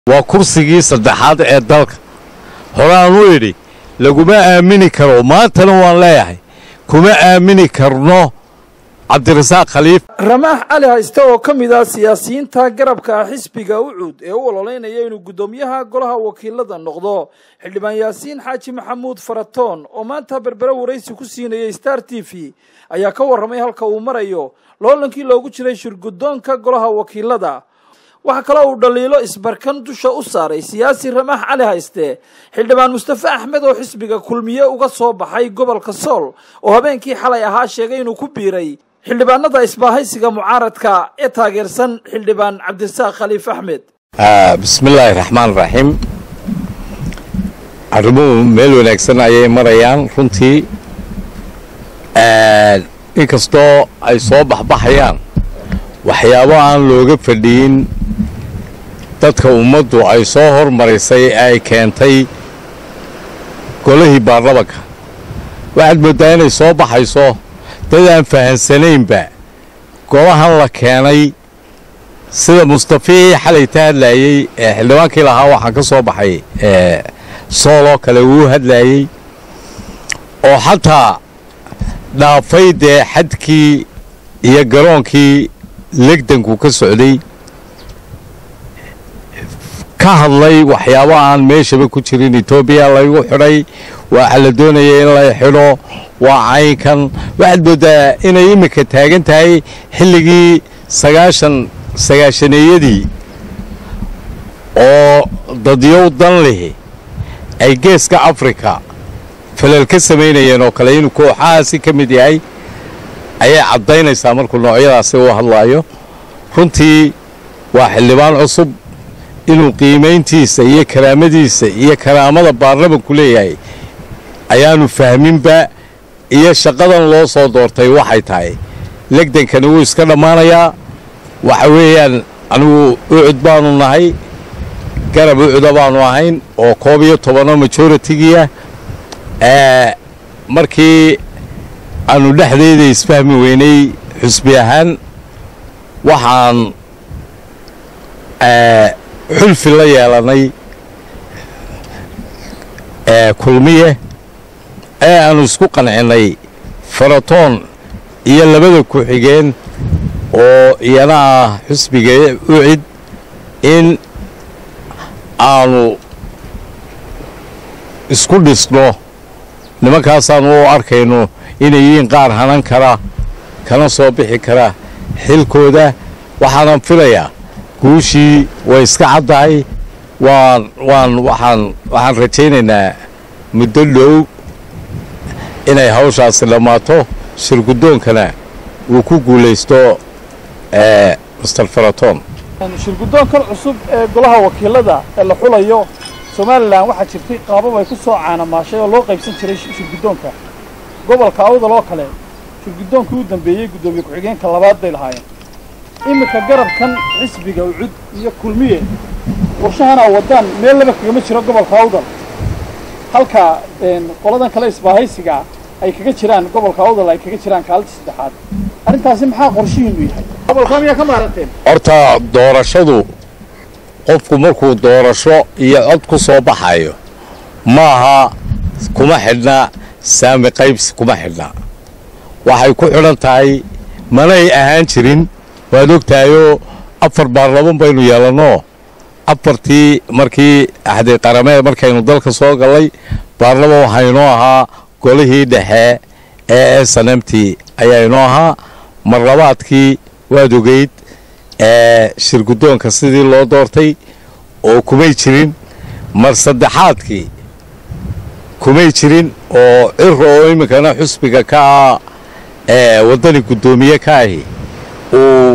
waa kursigii saddexaad ee dalka horaan u idhi laguma aamini karo maantana waan leeyahay kuma aamini karno cabdirasaaq khaliif ramaax cali hayste oo ka mid ah siyaasiyiinta garabka ah xisbiga ucuud ee u ololeynaya inuu guddoomiyaha golaha wakiilada noqdo xildhibaan yaasiin xaaji maxamuud faratoon oo maanta berbere waraysi ku siinayay star t v ayaa ka warramay halka uu marayo loolankii loogu jiray shirguddoonka golaha wakiilada waxaa kaloo uu dhaliilo isbarkan dusha u saaray siyaasi ramaax cali hayste xildhibaan mustafe axmed oo xisbiga kulmiye uga soo baxay gobolka sool oo habeenkii xalay ahaa sheegay inuu ku biiray xildhibaanada isbaahaysiga mucaaradka ee taageersan xildhibaan cabdirasaaq khaliif axmed bismillaahi raxmaan raxiim arrimuhu meel wanaagsan ayay marayaan runtii inkastoo ay soo baxbaxayaan waxyaabo aan looga fadhiyin dadka ummaddu ay soo hormarisay ee ay keentay golihii baarlamanka waxaad mooddaa inay soo baxayso dad aan fahansanaynba golahan la keenay sida mustafii xalay ta hadlaayey ee xildhibaankii lahaa waxaan ka soo baxay sooloo kale wuu hadlaayey oo xataa dhaafay dee xadkii iyo garoonkii legdanku ka socday ka hadlay waxyaabo aan meeshaba ku jirin etoobiya laygu xidhay waxaa la doonaya in la xidho waa caynkan waxaad mooddaa inay iminka taagan tahay xilligii sagaashan sagaashaneeyadii oo dadyow dan lihi ay geeska afrika falal ka samaynayeen oo kale inuu kooxahaasi ka mid yahay ayay caddaynaysaa markuu noocyadaasi u hadlaayo runtii waa xildhibaan cusub inuu qiimayntiisa iyo karaamadiisa iyo karaamada baarlamanku leeyahay ayaanu fahminba iyo shaqadan loo soo doortay waxay tahay legdankani wuu iska dhammaanayaa waxa weeyaan anigu ucud baanu nahay garab ucuda baanu ahayn oo koob iyo tobanoo majoritigiia markii aanu dhexdeeda isfahmi weynay xusbi ahaan waxaan xulfi la yeelanay kulmiye ee aanu isku qancinnay faratoon iyo labada ku-xigeen oo iyana ah xusbiga ucid in aanu isku dhisno nimankaasaanu u arkayno inay yihiin qaar hanan kara kana soo bixi kara xilkooda waxaanan filayaa guushii way iska caddahay waan waan waxaan waxaan rajaynaynaa muddo dhow inay hawshaasi dhammaato shirguddoonkana uu ku guulaysto master faraton shirguddoonkan cusub ee golaha wakiilada ee la xulayo somalilan waxaa jirtay qaabab ay ku soo caanamaashay oo loo qaybsan jiray shirguddoonka gobolka awdal oo kale shirguddoonkii u dambeeyey guddoomiye ku-xigeenka labaad bay lahaayeen iminka garabkan xisbiga ucud iyo kulmiye warshahana waddaan meel laba kagama jiro gobolka awdal halka qoladan kale isbaahaysigaa ay kaga jiraan gobolka awdal ay kaga jiraan kaalinta saddexaad arrintaasi maxaa qorshihiinu yahay gobolka miyaa ka maaranteen horta doorashadu qofku markuu doorasho iyo cod ku soo baxayo maaha kuma xidhna saami qaybsi kuma xidhna waxay ku xidhan tahay manay ahaan jirin waad ogtahayoo afar baarlaman baynu yeelannoo afartii markii axdi qarameed markaynu dalka soo gallay baarlaman waxaa inoo ahaa golihii dhexe ee snmt ayaa inoo ahaa marlabaadkii waad ogeyd ee shirguddoonka sidii loo doortay oo kumay jirin mar saddexaadkii kumay jirin oo ciro oo iminkana xusbiga ka ah ee waddani guddoomiye ka ahi uu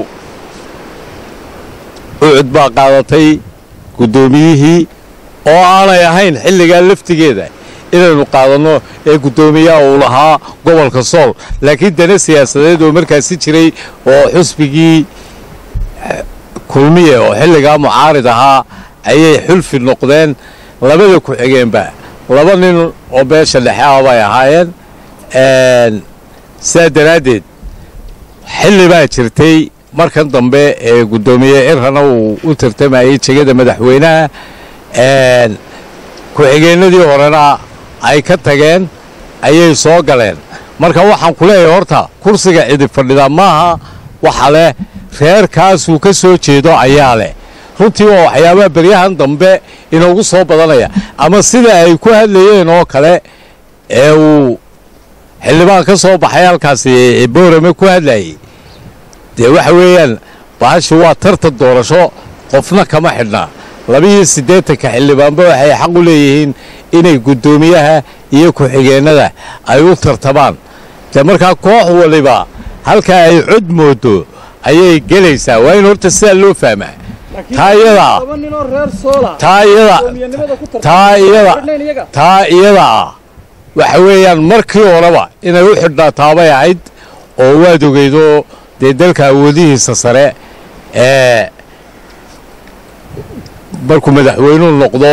ucud baa qaadatay guddoomiyihii oo aanay ahayn xilligaa laftigeeda inaynu qaadanno ee guddoomiyaha uu lahaa gobolka sool laakiin dana siyaasadeed oo markaasi jiray oo xusbigii kulmiye oo xilligaa mucaarid ahaa ayay xulfi noqdeen labada ku-xigeenba laba nin oo beesha dhexe ah bay ahaayeen sidaa daraaddeed xilli baa jirtay markan dambe ee guddoomiye cirrana uu u tartamayay jegada madaxweynaha ku-xigeenadii horena ay ka tageen ayay soo galeen marka waxaan ku leeyahay horta kursiga cidi fadhida maaha waxa leh reerkaasuu ka soo jeedo ayaa leh runtii waa waxyaabaha beryahan dambe inoogu soo badanaya ama sida ay ku hadlayeen oo kale ee uu xildhibaan ka soo baxay halkaasi boorame ku hadlayay dee waxa weeyaan baashi waa tartan doorasho qofna kama xidhnaa labiiyo siddeetanka xildhibaanba waxay xaq u leeyihiin inay guddoomiyaha iyo ku-xigeennada ay u tartamaan dee markaa koox waliba halkaa ay cod moodo ayay gelaysaa waa in horta sidaa loo fahmaa taa iyadaa taa iyada taa iyada taa iyada ah waxa weeyaan markii horeba inay u xidhnaa taabay ahayd oo waad ogeydo dee dalka awoodihiisa sare ee markuu madaxweynuhu noqdo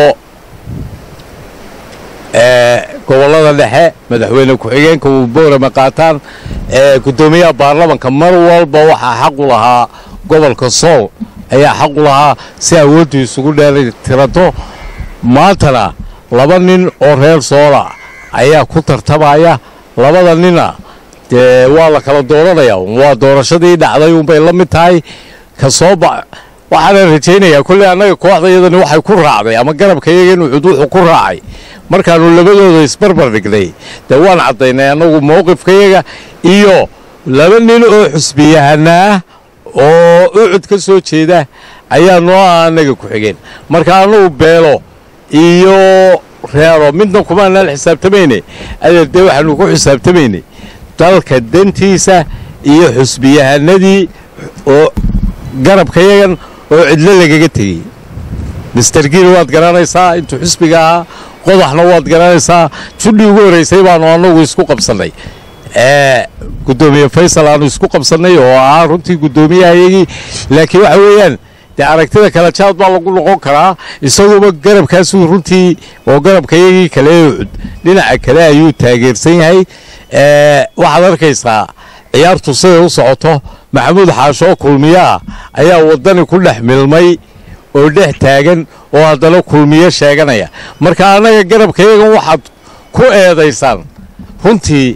gobollada dhexe madaxweyne ku-xigeenka uu boorama qaataan guddoomiyaha baarlamanka mar walba waxaa xaqu lahaa gobolka sool ayaa xaqu lahaa si awooddu isugu dheelitirato maantana laba nin oo reer soola ayaa ku tartamaya labada nina dee waa la kala dooranaya waa doorashadii dhacday unbay la mid tahay ka soo ba waxaana rajaynayaa kolley annaga kooxda iyadani waxay ku raacday ama garabka iyaga inuu cud wuxuu ku raacay markaannu labadooda isbarbar dhignay dee waan caddaynay annagu mowqifkayaga iyo laba nin oo xusbiyahanaa oo ucud ka soo jeeda ayaa noo ah annaga ku xigeen marka annagu beelo iyo reero midna kumaanaan xisaabtamayne adeer dee waxaanu ku xisaabtamaynay dalka dantiisa iyo xusbiyahanadii oo garabkayagan oo cidlo lagaga tegey mister giil waad garanaysaa intuu xusbiga ahaa qodaxna waad garanaysaa judhii ugu horraysay baanu annagu isku qabsannay guddoomiye faysal aanu isku qabsannay oo ahaa runtii guddoomiyahaiyagii laakiin waxa weeyaan dee aragtida kale jaad baa lagu noqon karaa isaguba garabkaasuu runtii oo garabkayagii kale ucud dhinaca kale ayuu taageersan yahay waxaad arkaysaa ciyaartu siday u socoto maxamuud xaashoo kulmiyaah ayaa waddani ku dhex milmay oo dhex taagan oo haddana kulmiyo sheeganaya marka annaga garabkayagan waxaad ku eedaysaan runtii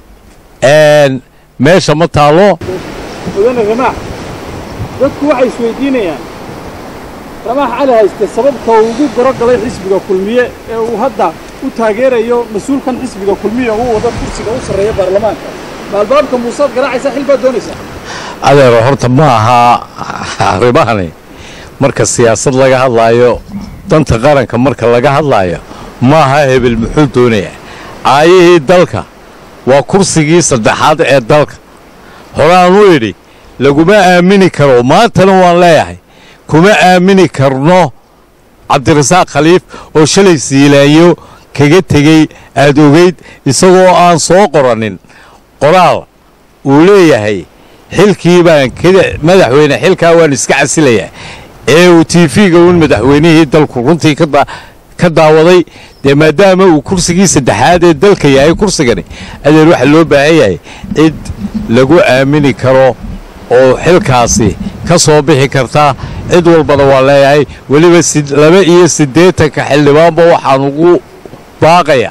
meesha ma taallo mudane ramaax dadku waxay isweydiinayaan ramaax cali hayste sababta uu ugu gorogalay xisbiga kulmiye ee uu hadda u taageerayo mas-uulkan xisbiga kulmiye uu wado kursiga u sarreeya baarlamaanka maalbaabka muusaad garaacaysaa xil baad doonaysaa adeero horta ma aha arrimahani marka siyaasad laga hadlaayo danta qaranka marka laga hadlaayo ma aha hebel muxuu doonayaa caayihii dalka waa kursigii saddexaad ee dalka horeaan u idhi laguma aamini karo maantana waan leeyahay kuma aamini karno cabdirasaaq khaliif oo shalay siilaanyo kaga tegey aad ogeyd isagoo aan soo qoranin qoraal uu leeyahay xilkii baan madaxweyne xilkaa waan iska casilayaa ee uu tiifiga uun madaxweynihii dalku runtii ka daawaday dee maadaama uu kursigii saddexaad ee dalka yahay kursigani adeer waxaa loo baahan yahay cid lagu aamini karo oo xilkaasi ka soo bixi karta cid walbana waa leeyahay weliba laba iyo siddeetanka xildhibaanba waxaan ugu baaqayaa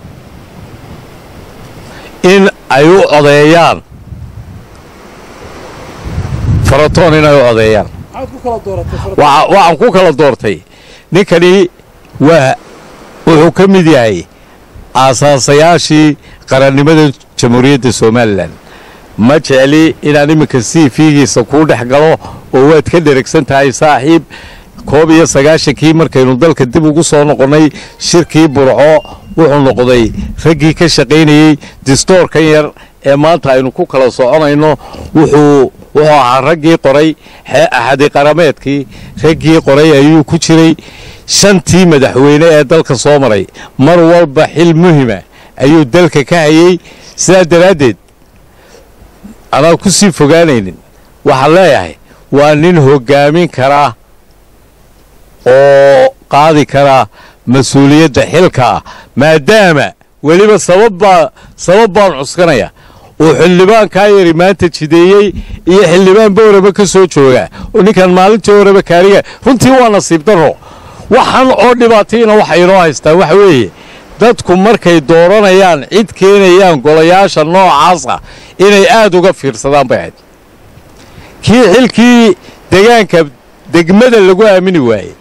in ay u codeeyaan faratoon inay u codeeyaan waxaan ku kala doortay ninkani waa wuxuu ka mid yahay aasaasayaashii qarannimada jamhuuriyadda somalilan ma jecli inaan iminka sii fiigiisa kuu dhex galo oo waad ka dheragsan tahay saaxiib koob iyo sagaashankii markaynu dalka dib ugu soo noqonnay shirkii burco wuxuu noqday raggii ka shaqaynayey distoorkan yar ee maanta aynu ku kala soconayno wuxuu wuxuu ahaa raggii qoray axadi qarameedkii raggii qoray ayuu ku jiray shantii madaxweyne ee dalka soo maray mar walba xil muhima ayuu dalka ka hayey sidaa daraaddeed anaan ku sii fogaanaynin waxaan leeyahay waa nin hoggaamin karaa oo qaadi karaa mas-uuliyadda xilkaa maadaama weliba sababbaa sabab baan cuskanaya uu xildhibaankaa yari maanta jideeyey iyo xildhibaan booraba ka soo jooga oo ninkan maalintii horeba kaariga runtii waa nasiib darro waxan oo dhibaatayna waxay inoo haystaan waxa weeye dadku markay dooranayaan cid keenayaan golayaasha noocaasa inay aad uga fiirsadaan bay ahayd kii xilkii degaanka degmada lagu aamini waayey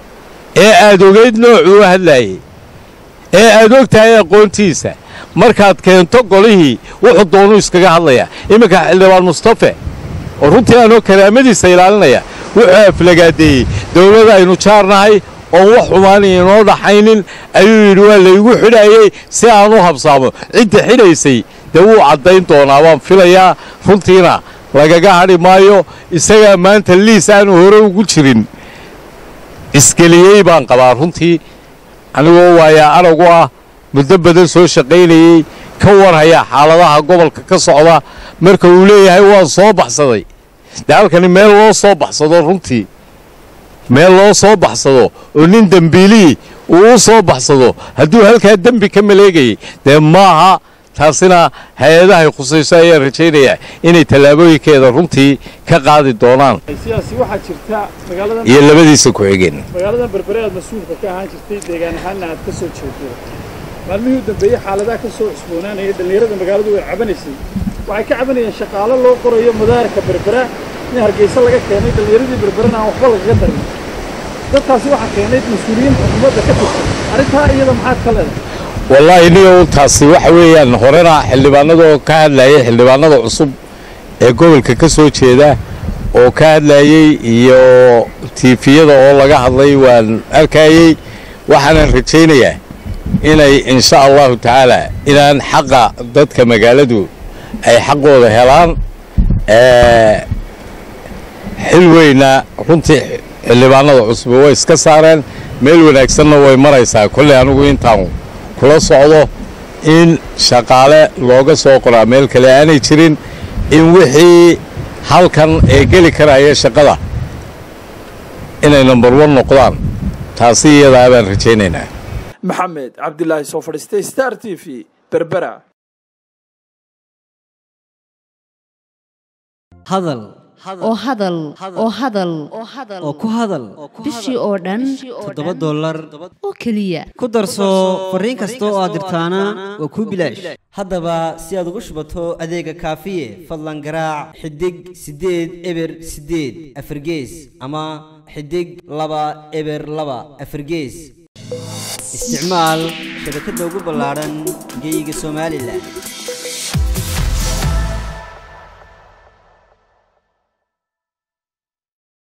ee aad ogeyd noocuu hadlaayey ee aad og tahay aqoontiisa markaad keento golihii wuxuu doonuu iskaga hadlayaa iminka xildhibaan mustafe oo runtii aanoo karaamadiisa ilaalinaya wuxuu aflagaadeeyey dawladda aynu jaarnahay oon wax xumaanay inoo dhaxaynin ayuu yidhi waa laygu xidhaayey si aan u habsaamo cidda xidhaysay dee wuu caddayn doonaa waan filayaa runtiina lagaga hadhi maayo isagaa maanta liis aanu hore ugu jirin isgeliyey baan qabaa runtii anigoo waayaa aragu ah muddo badan soo shaqaynayey ka warhaya xaaladaha gobolka ka socda marka uu leeyahay waan soo baxsaday dee halkani meel loo soo baxsado runtii meel loo soo baxsado oo nin dembiilihii uu u soo baxsado hadduu halkaa dembi ka maleegayay dee maaha taasina hay-adahay khusayso ayaan rajaynayaa inay tallaabooyinkeeda runtii ka qaadi doonaan siyaasi waxaa jirta magaaladan iyo labadiisa ku-xigeen magaaladan berbere aad mas-uulka ka ahaan jirtay deegaan ahaanna aad ka soo jeedo maalmihii u dambeeyey xaaladaha ka soo cusboonaanaya dhallinyarada magaaladu way cabanaysay waxay ka cabanayeen shaqaalo loo qorayo madaarka berbera in hargeysa laga keenay dhallinyaradii berberena aan waxba lagaga darin dadkaasi waxaa keenay mas-uuliyiin xukuumadda ka tirsan arrintaa iyada maxaad ka leedahay wallaahi niyow taasi waxa weeyaan horena xildhibaanadoo ka hadlayay xildhibaanada cusub ee gobolka ka soo jeeda oo ka hadlayey iyo tiifiyada oo laga hadlay waan arkayey waxaanan rajaynayaa inay insha allahu tacaala inaan xaqa dadka magaaladu ay xaqooda helaan xil weyna runtii xildhibaanada cusub way iska saareen meel wanaagsanna way maraysaa kolley anigu intaan kula socdo in shaqaale looga soo qoraa meel kale aanay jirin in wixii halkan ee geli karaya shaqada inay number one noqdaan taasi iyadaa baan rajaynaynaa maxamed cabdilaahi soo fadhiistay star t v berbera hadal oo hadal oo hadal oo ku hadal bishii oo dhan toddoba dollar oo keliya ku darso fariin kasta oo aad dirtaana waa kuu bilaash haddaba si aad ugu shubato adeega kaafiye fadlan garaac xidig siddeed eber siddeed afargees ama xidig laba eber laba afargees isticmaal shabakadda ugu ballaadhan geyga somalilan